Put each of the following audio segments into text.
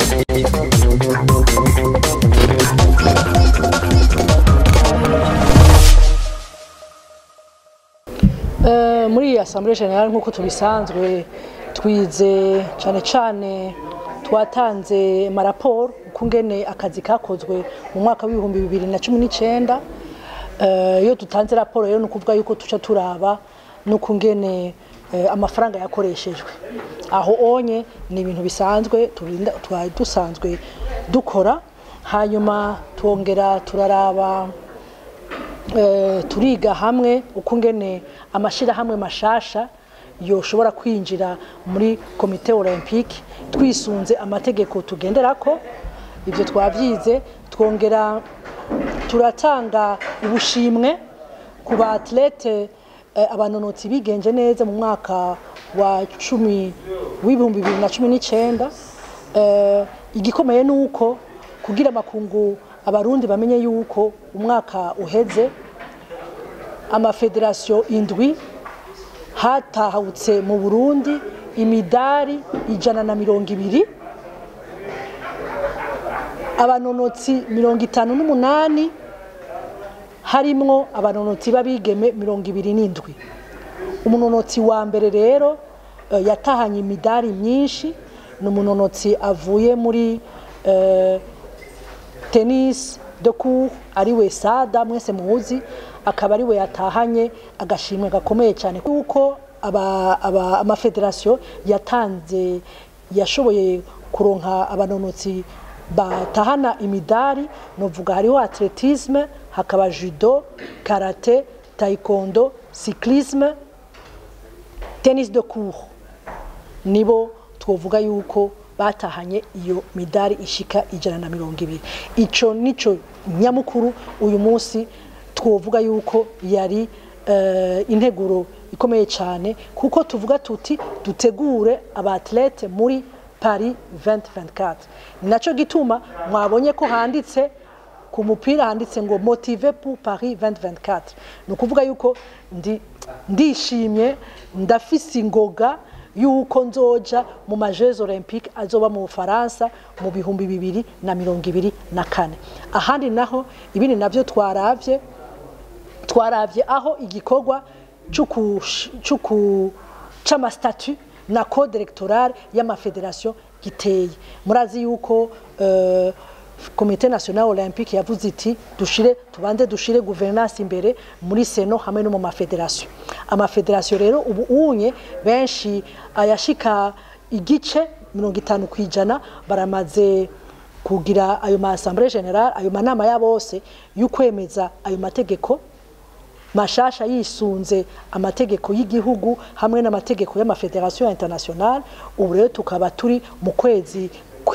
Eh, muri iyi assemblée générale nk'uko tubisanzwe twize cyane cyane twatanze amaraporo ukungene akazi kakozwe mu mwaka w'ibihumbi bibiri na cumi n'icyenda Eh, iyo dutanze raporo rero ni ukuvuga yuko tuca turaba n'ukungene eh, amafaranga yakoreshejwe aho onye ni ibintu bisanzwe turinda twari dusanzwe dukora hanyuma twongera turaraba eh, turiga hamwe ukungene amashirahamwe mashasha yoshobora kwinjira muri komite olympique twisunze amategeko tugenderako ibyo twavyize twongera turatanga ubushimwe ku ba atlete eh, abanonotsi bigenje neza mu mwaka wa cumi w'ibihumbi bibiri na cumi n'icyenda Eh, igikomeye ni uko kugira amakungu abarundi bamenye yuko umwaka uheze amafederasiyo indwi hatahutse mu burundi imidari ijana na mirongo ibiri abanonotsi mirongo itanu n'umunani harimwo abanonotsi b'abigeme mirongo ibiri n'indwi umunonotsi wa mbere rero eh, yatahanye imidari myinshi ni umunonotsi avuye muri eh, tennis de cour ariwe sada mwese muzi akaba ariwe yatahanye agashimwe gakomeye cyane kuko aba, aba, amafederasiyo yatanze yashoboye kuronka abanonotsi batahana imidari novuga hariho atletisme hakaba judo karate taekwondo cyclisme tennis de cour nibo twovuga yuko batahanye iyo midari ishika ijana na mirongo ibiri ico nico nyamukuru uyu munsi twovuga yuko yari eh, integuro ikomeye cyane kuko tuvuga tuti dutegure abatlete muri Paris 2024 ni naco gituma mwabonye ko handitse ku mupira handitse ngo motive pour Paris 2024 ni ukuvuga yuko ndi ndishimye ndafise ingoga yuko nzoja mu majeux olympique azoba mu Bufaransa mu bihumbi bibiri na mirongo ibiri na kane ahandi naho ibindi navyo twaravye twaravye aho igikorwa c'amasitatu na code electorale y'amafederasiyo giteye murazi yuko uh, komite national olympique yavuze iti dushire tubanze dushire guverinance imbere muri seno hamwe no mu mafederasiyo amafederasiyo rero ubu unye benshi ayashika igice mirongo itanu ku ijana baramaze kugira ayo ma assemblée générale ayo manama ya bose y'ukwemeza ayo mategeko mashasha yisunze amategeko y'igihugu hamwe n'amategeko y'amafederasiyo internationale ubu rero tukaba turi mu kwezi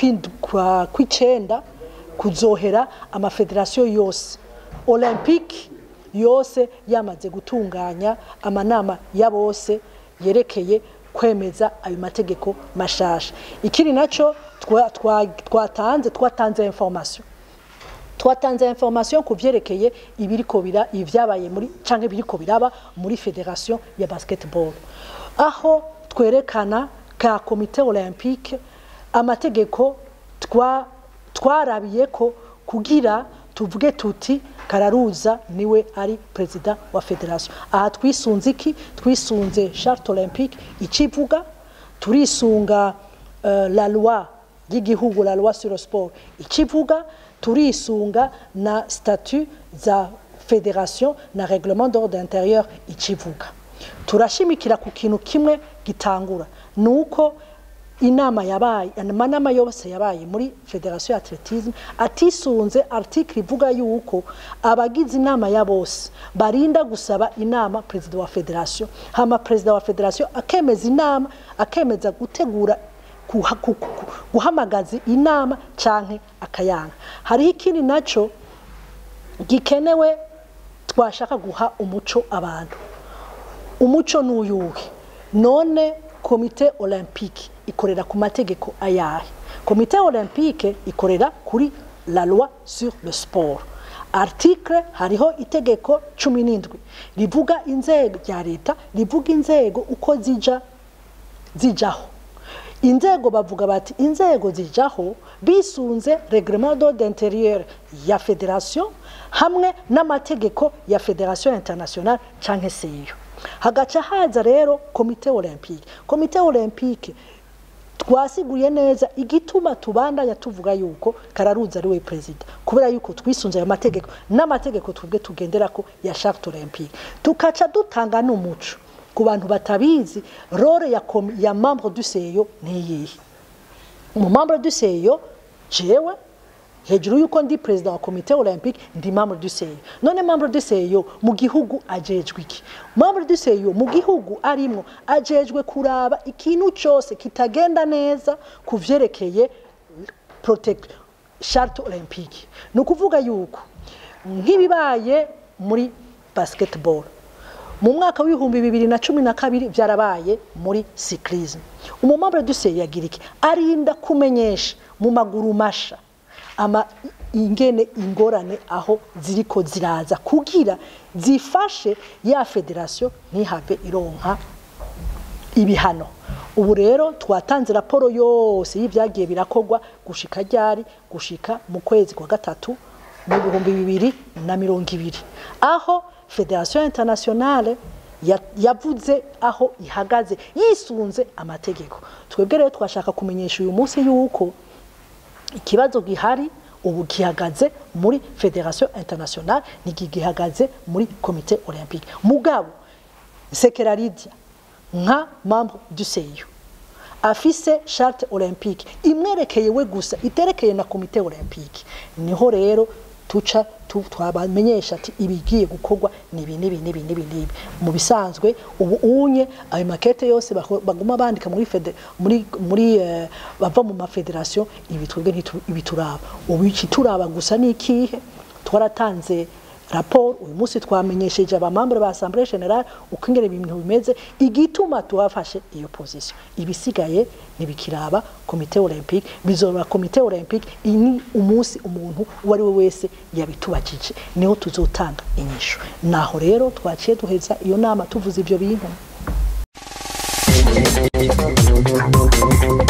kw'icenda kuzohera amafederasiyo yose olympique yose yamaze gutunganya amanama ya bose yerekeye kwemeza ayo mategeko mashasha ikindi naco twatanze twatanze information twatanze information ku vyerekeye ibiriko bira ivyabaye muri canke biriko biraba muri federation ya basketball aho twerekana ka komite olympique amategeko twa twarabiye ko kugira tuvuge tuti kararuza niwe ari perezida wa federation aha twisunze iki twisunze charte olympique icivuga turisunga uh, la loi y'igihugu la loi sur le sport icivuga turisunga na statut za federation na reglement d'ordre intérieur icivuga turashimikira ku kintu kimwe gitangura nuko inama yabaye amanama yose yabaye muri federation ya atletisme atisunze article ivuga yuko abagize inama ya bose barinda gusaba inama perezida wa federation hama perezida wa federation akemeza inama akemeza gutegura guhamagaza inama canke akayanga hariho ikindi naco gikenewe twashaka guha umuco abantu umuco n'uyuhe none komite olympique ikorera ku mategeko ayahe komite olympique ikorera kuri la loi sur le sport article hariho itegeko cumi n'indwi rivuga inzego rya leta rivuga inzego uko zija zijaho inzego bavuga bati inzego zijaho bisunze reglement d'ordre intérieur ya federation hamwe n'amategeko ya federation internationale canke seyo hagaca haza rero komite olympique komite olympique twasiguye neza igituma tubandanya tuvuga yuko kararuza ari we perezida kubera yuko twisunze ayo mategeko n'amategeko twebwe tugendera ko ya charte olympique tukaca dutanga n'umuco ku bantu batabizi role ya, komi- ya membre du seyo ni iyihe mu membre du seyo jewe hejuru yuko ndi perezida wa komite olympique ndi membre du seyo none membre du seyo mu gihugu ajejwe iki membre du seyo mu gihugu arimwo ajejwe kuraba ikintu cyose kitagenda neza ku vyerekeye protect charte olympique ni ukuvuga yuko nk'ibibaye muri basketball mu mwaka w'ibihumbi bibiri na cumi na kabiri byarabaye muri cyclisme umumambure duse yagira iki arinda kumenyesha mu maguru masha ama ingene ingorane aho ziriko ziraza kugira zifashe ya federation ntihave ironka ibihano ubu rero twatanze raporo yose y'ibyagiye birakorwa gushika ryari gushika mu kwezi kwa gatatu mu bihumbi bibiri na mirongo ibiri aho federation internationale ya- yavuze aho ihagaze yisunze amategeko twebwe rero twashaka kumenyesha uyu munsi yuko ikibazo gihari ubu gihagaze muri federation internationale ntigihagaze muri komite olympique mugabo sekeraridia nka membre du seyo afise charte olympique imwerekeye we gusa iterekeye na komite olympique niho rero tuca tu- twabamenyesha ati ibigiye gukorwa nibi nibi nibi nibi nibi mu bisanzwe ubu unye ayo makete yose bako- baguma bandika muri fede, muri muri eh, bava mu mafederation ibi twebwe ntitu- ibituraba ubu ikituraba gusa ni ikihe twaratanze raporo uyu munsi twamenyesheje abamambure ba assemblée générale uko ingene ibintu bimeze igituma tuhafashe iyo position ibisigaye ntibikiraba komite olympique bizora komite olympique ini umunsi umuntu uwo ari we wese yabitubajije niho tuzotanga inyishu naho rero twaciye duheza iyo nama tuvuze ibyo bintu